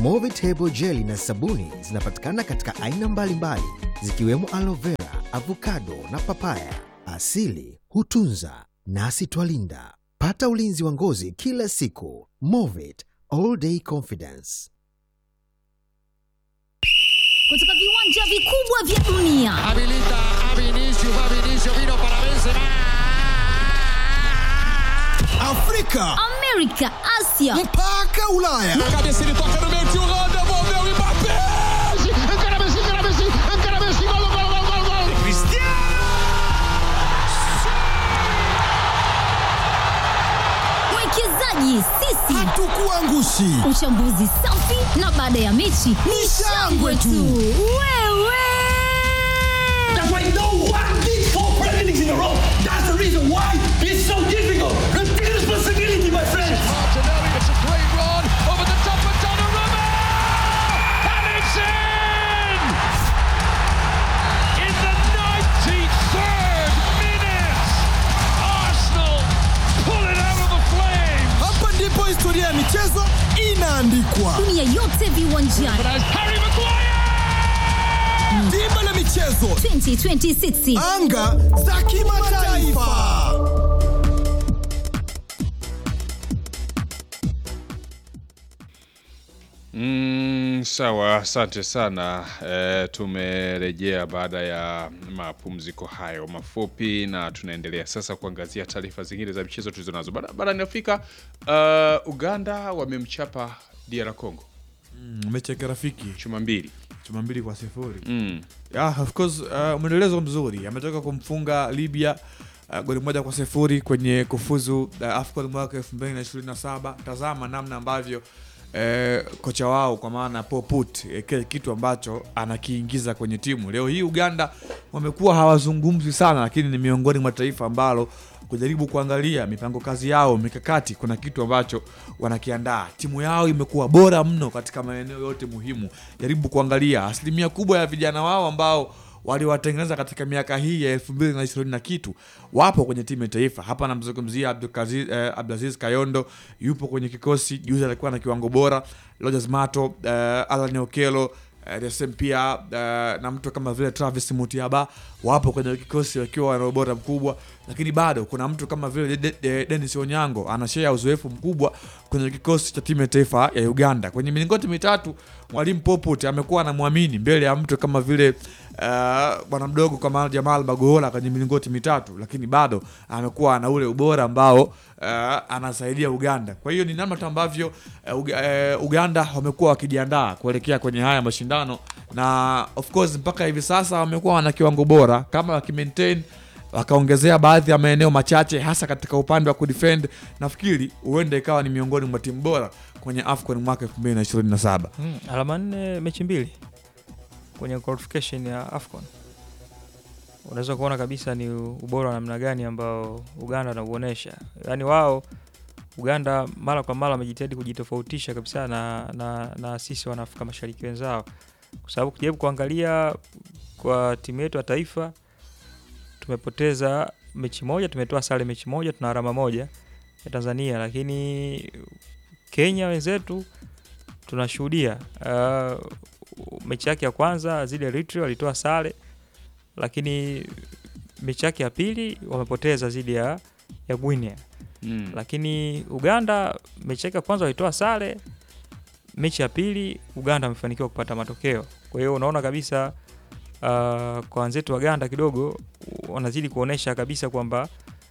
Movitable jeli na sabuni zinapatikana katika aina mbalimbali zikiwemo aloe vera, avocado na papaya. Asili hutunza nasi twalinda. Pata ulinzi wa ngozi kila siku. Movit all day confidence. kutoka viwanja vikubwa vya dunia Habilita a Vinicius, va Vinicius, vino para Benzema. Afrika amerika asia mpaka Ulaya. Na cabeça ele toca no meio, tio Holanda, envolveu o Mbappé. Encara Messi, encara Messi, encara Messi, gol, gol, gol, gol, gol. mwekezaji sisi Hatukuangushi. uchambuzi safi na baada ya mechi ni shangwe tu wewe That's why no one did four presidents in a row. That's the reason why it's so difficult. Take responsibility, my friends. Martinelli, it's a great run over the top of Donnarumma. And it's in! In the 93rd minute, Arsenal pull it out of the flames. Hapa ndipo historia ya michezo inaandikwa. dunia yote viwanjani But as Harry Maguire! Dimba la michezo, 2026 anga za kimataifa. Mm, sawa, asante sana. E, tumerejea baada ya mapumziko hayo mafupi na tunaendelea sasa kuangazia taarifa zingine za michezo tulizonazo Bara- barani Afrika. Uh, Uganda wamemchapa DR Congo mechi ya kirafiki chuma mbili. chuma mbili kwa sifuri Mm. yeah, of course uh, mwendelezo mzuri ametoka kumfunga libya uh, goli moja kwa sifuri kwenye kufuzu uh, afcon mwaka 2027 tazama namna ambavyo Eh, kocha wao kwa maana poput eh, kile kitu ambacho anakiingiza kwenye timu leo hii uganda wamekuwa hawazungumzi sana lakini ni miongoni mwa taifa ambalo kujaribu kuangalia mipango kazi yao mikakati kuna kitu ambacho wanakiandaa timu yao imekuwa bora mno katika maeneo yote muhimu jaribu kuangalia asilimia kubwa ya vijana wao ambao waliwatengeneza katika miaka hii ya elfu mbili na ishirini na kitu wapo kwenye timu ya taifa hapa namzungumzia Abdulkazi- eh, abdulaziz kayondo yupo kwenye kikosi juzi alikuwa na kiwango bora Rogers mato eh, alan okelo eh, Desem pia eh, na mtu kama vile travis mutiaba wapo kwenye kikosi wakiwa wana ubora mkubwa lakini bado kuna mtu kama vile De- De- denis onyango anashea uzoefu mkubwa kwenye kikosi cha timu ya taifa ya uganda kwenye milingoti mitatu mwalimu popot amekuwa anamwamini mbele ya mtu kama vile uh, bwana mdogo kama jamal bagola kwenye milingoti mitatu lakini bado amekuwa ana ule ubora ambao uh, anasaidia uganda kwa hiyo ni namna tu ambavyo uh, Uga- uh, uganda wamekuwa wakijiandaa kuelekea kwenye haya mashindano na of course mpaka hivi sasa wamekuwa wana kiwango bora kama wakimaintain wakaongezea baadhi ya maeneo machache hasa katika upande wa kudefend nafikiri huenda ikawa ni miongoni mwa timu bora kwenye afcon mwaka 2027 Mm, alama nne mechi mbili kwenye qualification ya afcon unaweza kuona kabisa ni ubora wa namna gani ambao uganda wanauonyesha yaani wao uganda mara kwa mara wamejitahidi kujitofautisha kabisa na, na, na sisi wanaafrika mashariki wenzao kwa sababu kujaribu kuangalia kwa timu yetu ya taifa tumepoteza mechi moja tumetoa sare mechi moja tuna alama moja ya tanzania lakini kenya wenzetu tunashuhudia uh, mechi yake ya kwanza zile Eritrea walitoa sare lakini mechi yake ya pili wamepoteza zidi ya, ya Guinea Mm. lakini Uganda mechi yake ya kwanza walitoa sare, mechi ya pili Uganda wamefanikiwa kupata matokeo. Kwa hiyo unaona kabisa uh, kwa wenzetu wa Uganda kidogo wanazidi kuonesha kabisa kwamba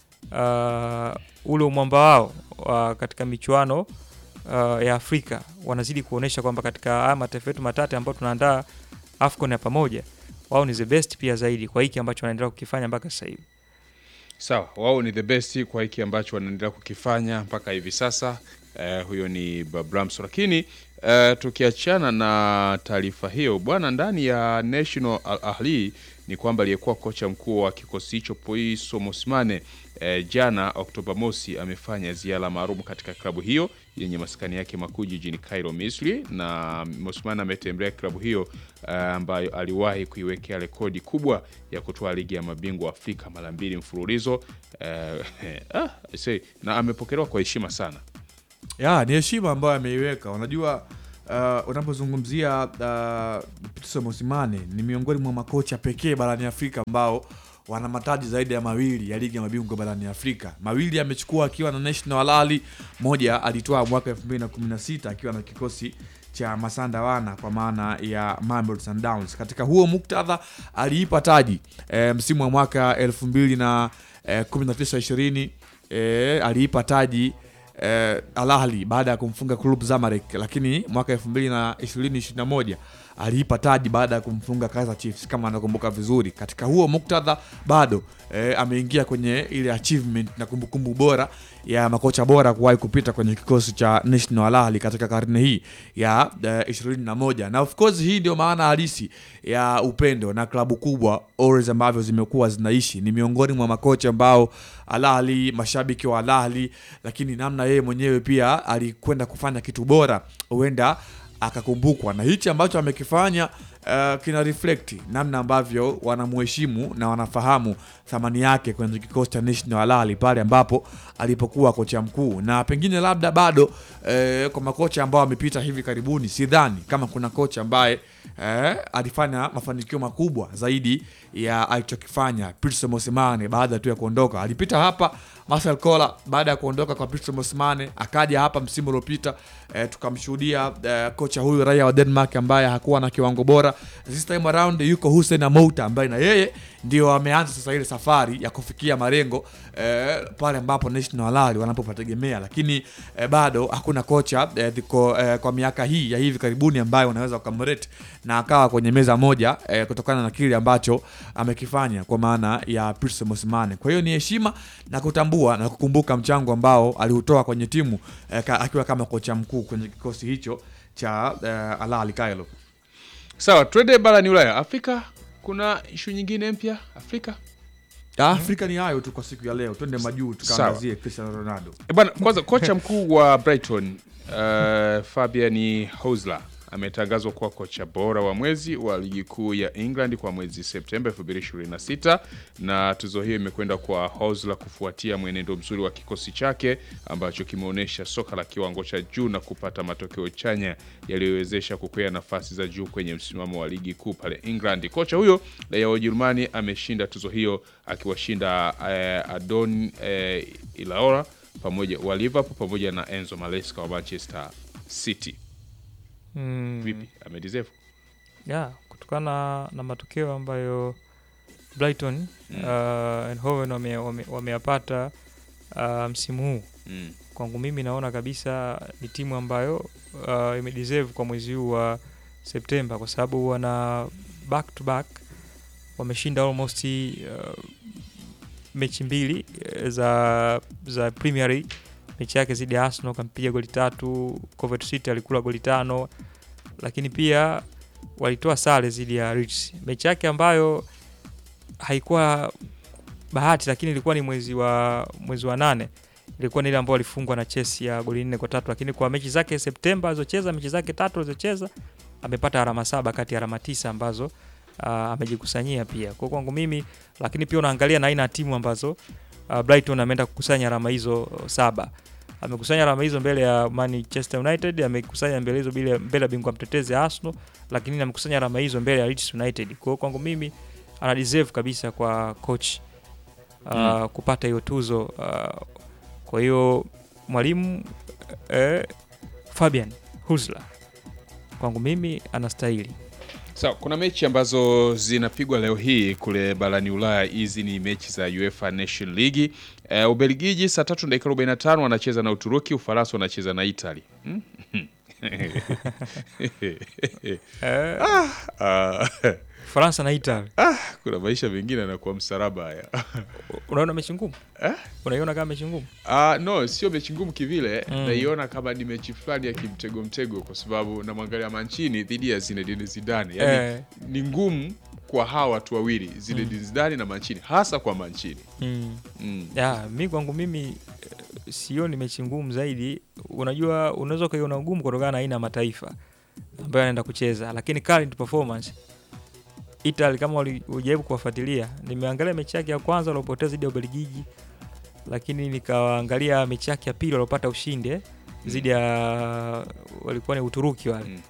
uh, ule umwamba wao uh, katika michuano uh, ya Afrika wanazidi kuonesha kwamba katika haya mataifa yetu matatu ambayo tunaandaa AFCON ya pamoja wao ni the best pia zaidi kwa hiki ambacho wanaendelea kukifanya mpaka sasa hivi. Sawa, wao ni the best kwa hiki ambacho wanaendelea kukifanya mpaka hivi sasa. Eh, huyo ni Babramso, lakini eh, tukiachana na taarifa hiyo bwana, ndani ya National Al Ahli ni kwamba aliyekuwa kocha mkuu wa kikosi hicho Poiso Mosimane eh, jana Oktoba mosi amefanya ziara maalum katika klabu hiyo yenye maskani yake makuu jijini Cairo, Misri, na Mosimane ametembelea klabu hiyo eh, ambayo aliwahi kuiwekea rekodi kubwa ya kutoa ligi ya mabingwa Afrika mara mbili mfululizo eh, ah, I say, na amepokelewa kwa heshima sana. ya ni heshima ambayo ameiweka unajua uh, unapozungumzia uh, Pitso Mosimane ni miongoni mwa makocha pekee barani Afrika ambao wana mataji zaidi ya mawili ya ligi ya mabingwa barani Afrika. Mawili amechukua akiwa na National Al Ahly, moja alitoa mwaka 2016 akiwa na kikosi cha Masanda Wana kwa maana ya Mamelodi Sundowns. Katika huo muktadha aliipa taji e, msimu wa mwaka 2000 na e, 19 20 e, aliipa taji eh, Al Ahly baada ya kumfunga Club Zamalek, lakini mwaka 2020 21 aliipa taji baada ya kumfunga Kaizer Chiefs kama anakumbuka vizuri. Katika huo muktadha bado eh, ameingia kwenye ile achievement na kumbukumbu bora ya makocha bora kuwahi kupita kwenye kikosi cha National Al Ahly katika karne hii ya eh, 21 na of course hii ndio maana halisi ya upendo na klabu kubwa always ambavyo zimekuwa zinaishi. Ni miongoni mwa makocha ambao Al Ahly, mashabiki wa Al Ahly, lakini namna yeye mwenyewe pia alikwenda kufanya kitu bora, huenda akakumbukwa na hichi ambacho amekifanya. Uh, kina reflect namna ambavyo wanamheshimu na wanafahamu thamani yake kwenye kikosi cha National Al Ahly pale ambapo alipokuwa kocha mkuu, na pengine labda bado eh, kwa makocha ambao wamepita hivi karibuni, sidhani kama kuna kocha ambaye eh, alifanya mafanikio makubwa zaidi ya alichokifanya Pitso Mosimane baada tu ya kuondoka. Alipita hapa Marcel Kola baada ya kuondoka kwa Pitso Mosimane, akaja hapa msimu uliopita eh, tukamshuhudia eh, kocha huyu raia wa Denmark ambaye hakuwa na kiwango bora. This time around yuko Hussein Amouta ambaye na yeye ndio ameanza sasa ile safari ya kufikia malengo eh, pale ambapo National Al Ahly wanapopategemea, lakini eh, bado hakuna kocha eh, diko, eh, kwa miaka hii ya hivi karibuni ambayo unaweza ukamrate na akawa kwenye meza moja eh, kutokana na kile ambacho amekifanya kwa maana ya Pitso Mosimane. Kwa hiyo ni heshima na kutambua na kukumbuka mchango ambao aliutoa kwenye timu eh, ka, akiwa kama kocha mkuu kwenye kikosi hicho cha eh, Al Ahly Kailo. Sawa, twende barani Ulaya. Afrika kuna ishu nyingine mpya Afrika? Afrika ni hayo tu kwa siku ya leo, twende majuu tukaangazie Cristiano Ronaldo. E bwana, kwanza kocha mkuu wa Brighton uh, Fabian Hosler ametangazwa kuwa kocha bora wa mwezi wa ligi kuu ya England kwa mwezi Septemba 2026 na tuzo hiyo imekwenda kwa Hosler kufuatia mwenendo mzuri wa kikosi chake ambacho kimeonyesha soka la kiwango cha juu na kupata matokeo chanya yaliyowezesha kukwea nafasi za juu kwenye msimamo wa ligi kuu pale England. Kocha huyo raia wa Ujerumani ameshinda tuzo hiyo akiwashinda eh, Adon eh, Ilaora pamoja wa Liverpool pamoja na Enzo Maresca wa Manchester City. Mm. Vipi, amedeserve? Yeah, kutokana na matokeo ambayo Brighton Mm. uh, and Hove wame- wame- wameyapata uh, msimu huu Mm. kwangu mimi naona kabisa ni timu ambayo uh, imedeserve kwa mwezi huu wa Septemba kwa sababu wana back to back wameshinda almost uh, mechi mbili eh, za za Premier League. Mechi yake zidi ya Arsenal kampiga goli tatu, Coventry City alikula goli tano, lakini pia walitoa sare zidi ya Leeds. Mechi yake ambayo haikuwa bahati, lakini ilikuwa ni mwezi wa mwezi wa nane ilikuwa ni ile ambayo alifungwa na Chelsea ya goli nne kwa tatu, lakini kwa mechi zake Septemba alizocheza mechi zake tatu alizocheza amepata alama saba kati ya alama tisa ambazo uh, amejikusanyia pia. Kwa kwangu mimi, lakini pia unaangalia na aina ya timu ambazo uh, Brighton ameenda kukusanya alama hizo uh, saba. Amekusanya alama hizo mbele ya Manchester United, amekusanya mbele hizo mbele mbele ya bingwa mtetezi Arsenal, lakini amekusanya alama hizo mbele ya Leeds United. Kwa hiyo kwangu mimi ana deserve kabisa kwa coach uh, Mm. kupata hiyo tuzo uh, kwa hiyo mwalimu eh, Fabian Husler kwangu mimi anastahili. Sawa, kuna mechi ambazo zinapigwa leo hii kule barani Ulaya. Hizi ni mechi za UEFA Nation League. Uh, Ubelgiji saa tatu dakika 45 wanacheza na Uturuki, Ufaransa wanacheza na Italy. Hmm? Eh, Ah, Faransa na Italy. kuna maisha mengine yanakuwa msaraba haya. Unaona mechi ngumu? Unaiona kama mechi ngumu? Ah, no, sio mechi ngumu kivile. Mm. Naiona kama ni mechi fulani ya kimtego mtego, kwa sababu namwangalia Mancini dhidi ya Zinedine Zidane. Yani Eh. ni ngumu kwa hawa watu wawili Zinedine Zidane na Mancini, hasa kwa Mancini. Mm. Mm. Ya, mi kwangu mimi eh, sioni mechi ngumu zaidi. Unajua, unaweza ukaiona ugumu kutokana na aina ya mataifa ambayo anaenda kucheza, lakini current performance Italy, kama uli- ulijaribu kuwafuatilia, nimeangalia mechi yake ya kwanza waliopoteza dhidi ya Ubelgiji, lakini nikaangalia mechi yake ya pili waliopata ushindi eh, dhidi ya walikuwa ni Uturuki wale Mm.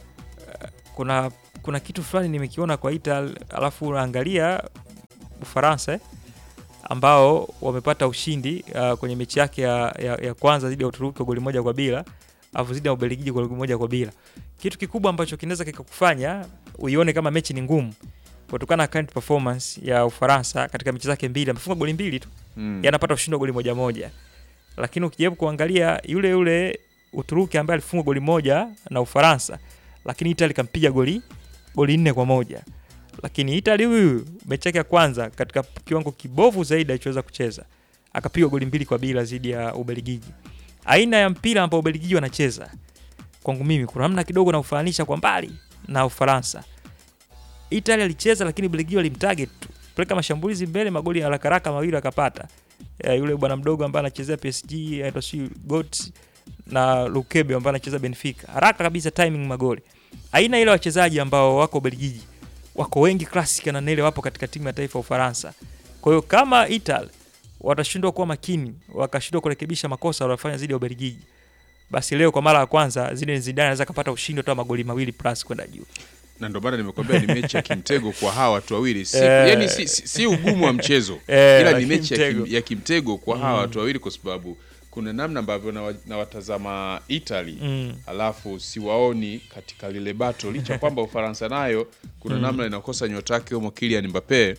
kuna kuna kitu fulani nimekiona kwa Italy, alafu unaangalia Ufaransa eh, ambao wamepata ushindi uh, kwenye mechi yake ya, ya, ya kwanza dhidi ya Uturuki kwa goli moja kwa bila, alafu dhidi ya Ubelgiji kwa goli moja kwa bila. Kitu kikubwa ambacho kinaweza kikakufanya uione kama mechi ni ngumu kutokana na current performance ya Ufaransa katika mechi zake mbili, amefunga goli mbili tu Mm. yanapata ushindi wa goli moja moja, lakini ukijaribu kuangalia yule yule Uturuki ambaye alifunga goli moja na Ufaransa, lakini Italy kampiga goli goli nne kwa moja. Lakini Italy huyu mechi yake ya kwanza katika kiwango kibovu zaidi alichoweza kucheza akapiga goli mbili kwa bila dhidi ya Ubelgiji. Aina ya mpira ambao Ubelgiji wanacheza kwangu mimi kuna namna kidogo na ufananisha kwa mbali na Ufaransa. Italy alicheza lakini Ubelgiji walimtarget tu, peleka mashambulizi mbele, magoli ya haraka haraka mawili akapata. Eh, yule bwana mdogo ambaye anachezea PSG aitwa si Got na Lukebe ambaye anacheza Benfica, haraka kabisa timing magoli. Aina ile wachezaji ambao wako Ubelgiji wako wengi classic na Nele wapo katika timu ya taifa ya Ufaransa. Kwa hiyo kama Italy watashindwa kuwa makini, wakashindwa kurekebisha makosa waliyofanya dhidi ya Ubelgiji, basi leo kwa mara ya kwanza Zinedine Zidane anaweza kapata ushindi hata magoli mawili plus kwenda juu. na ndio maana nimekwambia ni mechi ya kimtego kwa hawa watu wawili si, Eh. yani si, si, si ugumu wa mchezo Eh, ila ni lakini mechi ya, kim, mtego. ya kimtego kwa hawa watu wawili kwa sababu kuna namna ambavyo nawa- nawatazama Italy Mm. alafu siwaoni katika lile bato licha kwamba Ufaransa nayo kuna namna inakosa nyota yake humo Kylian Mbappe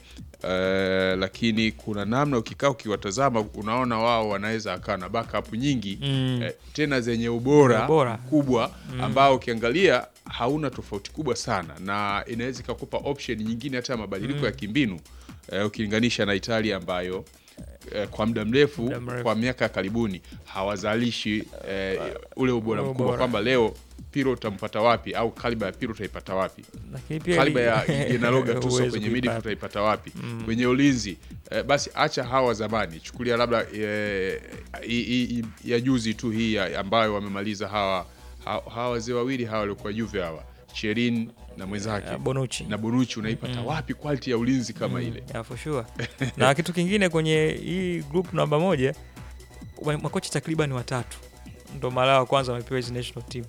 eh, lakini kuna namna ukikaa ukiwatazama unaona wao wanaweza akawa na backup nyingi Mm. eh, tena zenye ubora, Ubora. kubwa ambao ukiangalia hauna tofauti kubwa sana na inaweza ikakupa option nyingine hata ya mabadiliko ya kimbinu eh, ukilinganisha na Italia ambayo eh, kwa muda mrefu, Muda mrefu. kwa miaka ya karibuni hawazalishi eh, ule ubora Ule mkubwa ubora. kwamba leo Piro utampata wapi au kaliba ya Piro utaipata wapi Lakini pia kaliba ya Gennaro Gattuso huwezi kwenye kuipata. midfield utaipata wapi kwenye ulinzi eh, basi acha hawa zamani chukulia labda eh, i- i- i- ya juzi tu hii ya- ambayo wamemaliza hawa ha- hawa wazee wawili hawa waliokuwa Juve hawa Cherin na mwenzake Eh, Bonucci. na Bonucci unaipata wapi quality ya ulinzi kama ile Yeah, for sure. na kitu kingine kwenye hii group namba moja wa- makocha takriban watatu ndo mara ya kwanza wamepewa hizi national team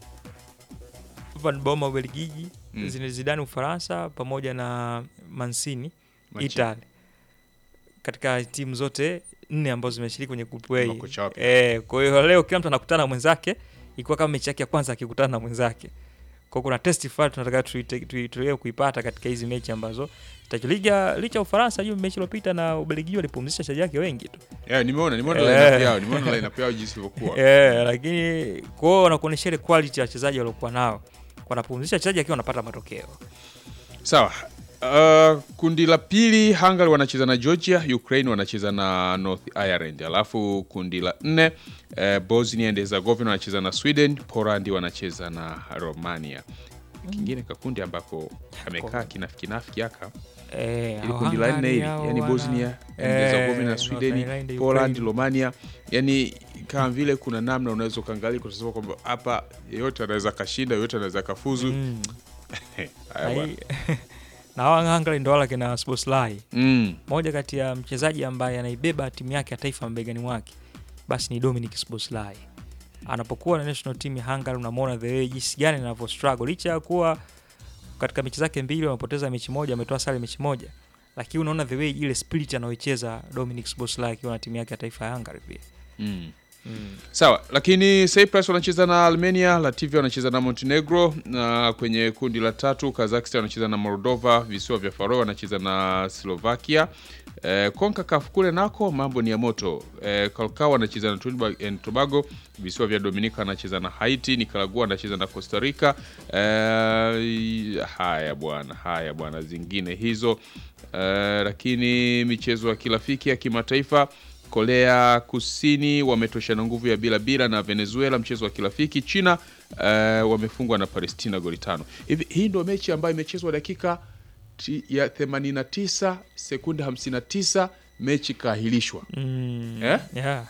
Van Bommel Ubelgiji Mm. Zinedine Zidane Ufaransa pamoja na Mancini Mancini. Italy katika timu zote nne ambazo zimeshiriki kwenye group A. Makocha wapya. Eh, kwa hiyo leo kila mtu anakutana na mwenzake ikiwa kama mechi yake ya kwanza akikutana na mwenzake. Kwa hiyo kuna test fulani tunataka tuite- tui- tuelewe kuipata katika hizi mechi ambazo licha licha ya Ufaransa juu mechi iliyopita na Ubelgiji walipumzisha wachezaji wake wengi tu. yeah, nimeona nimeona Eh. lineup yao nimeona lineup yao jinsi ilivyokuwa Eh, lakini kwa hiyo wanakuonyesha ile quality ya wachezaji waliokuwa nao. Wanapumzisha wachezaji akiwa wanapata matokeo. Sawa. Uh, kundi la pili Hungary wanacheza na Georgia, Ukraine wanacheza na North Ireland. Alafu kundi la nne uh, Bosnia and Herzegovina wanacheza na Sweden, Poland wanacheza na Romania. Kingine kakundi ambako amekaa kinafiki kinafiki aka Eh, ili hao kundi la nne Hungary hili hao yani wana- Bosnia and eh, Herzegovina, North Sweden, Ireland, Poland, Ukraine. Romania, yani kama vile kuna namna unaweza ukaangalia kusema kwamba hapa yeyote anaweza kashinda, yeyote anaweza kafuzu. Mm. Haya Na bwana. hii- na hawa Hungary ndo wala kina Szoboszlai. Mm. moja kati ya mchezaji ambaye anaibeba timu yake ya taifa mabegani mwake basi ni Dominic Szoboszlai. Anapokuwa na national team ya Hungary, unamwona the way jinsi gani anavyo struggle, licha ya kuwa katika mechi zake mbili wamepoteza mechi moja, ametoa sare mechi moja, lakini unaona the way ile spirit anayoicheza Dominic Szoboszlai akiwa na timu yake ya taifa ya Hungary pia. Mm. Sawa, lakini Cyprus wanacheza na Armenia, Latvia wanacheza na Montenegro, na kwenye kundi la tatu Kazakhstan wanacheza na Moldova, visiwa vya Faroe wanacheza na Slovakia. Eh, CONCACAF kule nako mambo ni ya moto. Eh, Curacao wanacheza na Trinidad and Tobago, visiwa vya Dominica wanacheza na Haiti, Nicaragua wanacheza na Costa Rica. Eh, haya bwana, haya bwana, zingine hizo eh, lakini michezo ya kirafiki ya kimataifa Korea Kusini wametoshana nguvu ya bila bila na Venezuela mchezo wa kirafiki. China eh, wamefungwa na Palestina goli tano. Hivi hii ndio mechi ambayo imechezwa dakika ti- ya 89 sekunde 59 mechi kaahilishwa. Mm. Eh? Yeah.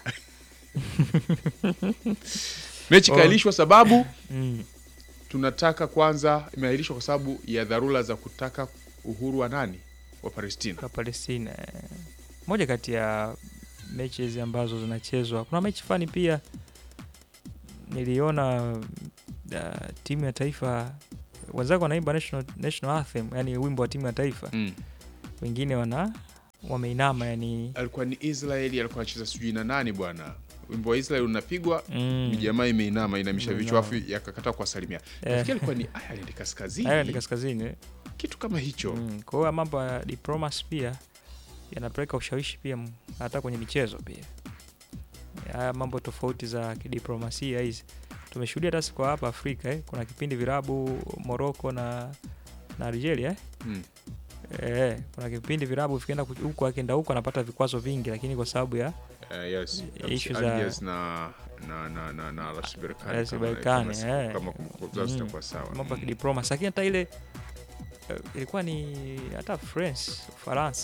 Mechi Oh. kaahilishwa sababu Mm. tunataka kwanza, imeahilishwa kwa sababu ya dharura za kutaka uhuru wa nani wa Palestina. kwa Palestina. eh. Moja kati ya mechi hizi ambazo zinachezwa, kuna mechi fani pia niliona uh, timu ya taifa wenzako wanaimba national, national anthem yani wimbo wa timu ya taifa Mm. wengine wana wameinama yani alikuwa ni Israeli alikuwa anacheza sijui na nani bwana wimbo wa Israeli unapigwa mm, jamaa imeinama inamisha vichwa afu Imeinama. yakakataa kuwasalimia Eh. nafikiri alikuwa ni Ireland kaskazini Ireland kaskazini kitu kama hicho mm, kwa hiyo mambo ya diplomacy pia yanapeleka ushawishi pia m- hata kwenye michezo pia haya mambo tofauti za kidiplomasia hizi tumeshuhudia hata si kwa hapa Afrika eh. kuna kipindi virabu Morocco na na Algeria eh. Mm. Eh, kuna kipindi virabu vikienda ku- huko akienda huko anapata vikwazo vingi lakini kwa sababu ya Eh, yes. Issue za- Algiers na na na na na RS Berkane RS kama- Berkane, kama- eh. kama kumbukumbu zangu Mm. zitakuwa sawa mambo ya Mm. kidiplomacy lakini hata ile eh, ilikuwa ni hata France Ufaransa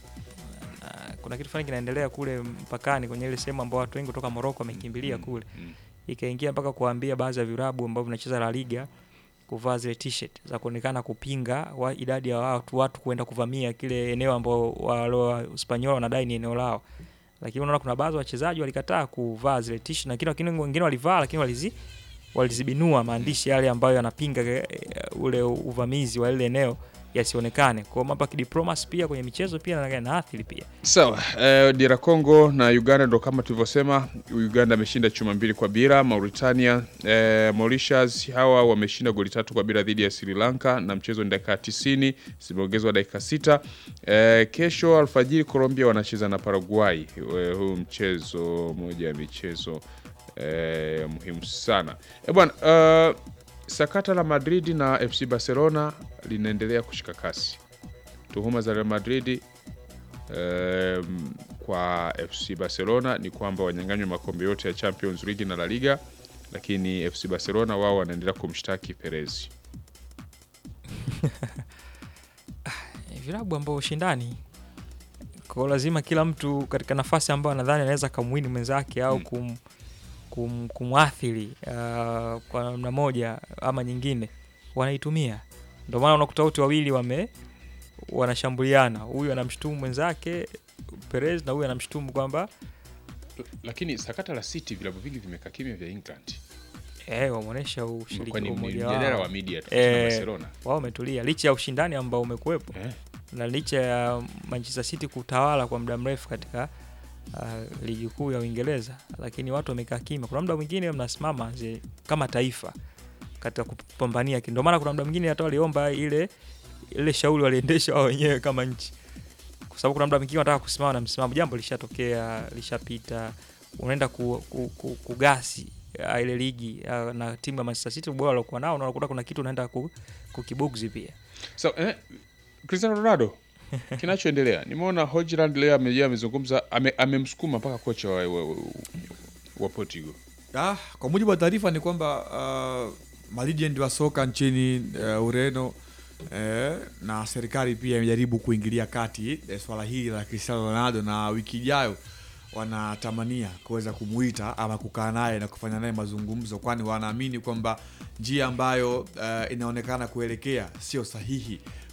na kuna kitu fulani kinaendelea kule mpakani kwenye ile sehemu ambao watu wengi kutoka Morocco wamekimbilia Mm, kule mm. ikaingia mpaka kuambia baadhi ya virabu ambavyo vinacheza La Liga kuvaa zile t-shirt za kuonekana kupinga wa idadi ya watu watu kuenda kuvamia kile eneo ambao wale wa Uspanyola wanadai ni eneo lao. Lakini unaona kuna baadhi ya wachezaji walikataa kuvaa zile t-shirt na kile lakini wengine walivaa lakini walizi walizibinua maandishi yale ambayo yanapinga eh, ule uvamizi wa ile eneo yasionekane. Kwa hiyo mambo ya kidiplomacy pia kwenye michezo pia na yanaathiri pia. Sawa, eh, DR Congo na Uganda ndo kama tulivyosema, Uganda ameshinda chuma mbili kwa bila. Mauritania, eh, Mauritius hawa wameshinda goli tatu kwa bila dhidi ya Sri Lanka na mchezo ni dakika 90 zimeongezwa dakika sita. Eh, kesho alfajiri Colombia wanacheza na Paraguay. Eh, huu mchezo moja ya michezo eh, muhimu sana. Eh, bwana eh, sakata la Madrid na FC Barcelona linaendelea kushika kasi. Tuhuma za Real Madrid um, kwa FC Barcelona ni kwamba wanyang'anywa makombe yote ya Champions League na La Liga, lakini FC Barcelona wao wanaendelea kumshtaki Perez. Ni vilabu ambao ushindani kwa lazima kila mtu katika nafasi ambayo anadhani anaweza kamwini mwenzake au Mm. kum, kum, kumwathiri uh, kwa namna moja ama nyingine wanaitumia. Ndio maana unakuta wote wawili wame wanashambuliana, huyu anamshutumu mwenzake Perez na huyu anamshutumu kwamba Lakini sakata la City, vilabu vingi vimekaa kimya vya England, eh, wameonyesha ushiriki kwani ni umoja mjadala wao. wa media tofauti na Eh, Barcelona wao wametulia licha ya ushindani ambao umekuwepo eh? na licha ya Manchester City kutawala kwa muda mrefu katika uh, ligi kuu ya Uingereza, lakini watu wamekaa kimya. Kuna muda mwingine mnasimama zi- kama taifa katika kupambania, ndio maana kuna muda mwingine hata waliomba ile ile shauri waliendesha wao wenyewe kama nchi, kwa sababu kuna muda mwingine wanataka kusimama na msimamo, jambo lishatokea, lishapita, unaenda ku, ku, ku, kugasi uh, ile ligi uh, na timu ya Manchester City ubora waliokuwa nao, na unakuta kuna kitu unaenda ku, kukibugzi pia. So, eh, Cristiano Ronaldo kinachoendelea, nimeona Hojland leo amejia amezungumza, ame- amemsukuma mpaka kocha wa, wa, wa, wa Portugal Ah, kwa mujibu wa taarifa ni kwamba uh, malegend wa soka nchini uh, Ureno eh, na serikali pia imejaribu kuingilia kati eh, swala hili la Cristiano Ronaldo, na wiki ijayo wanatamania kuweza kumuita ama kukaa naye na kufanya naye mazungumzo, kwani wanaamini kwamba njia ambayo uh, inaonekana kuelekea sio sahihi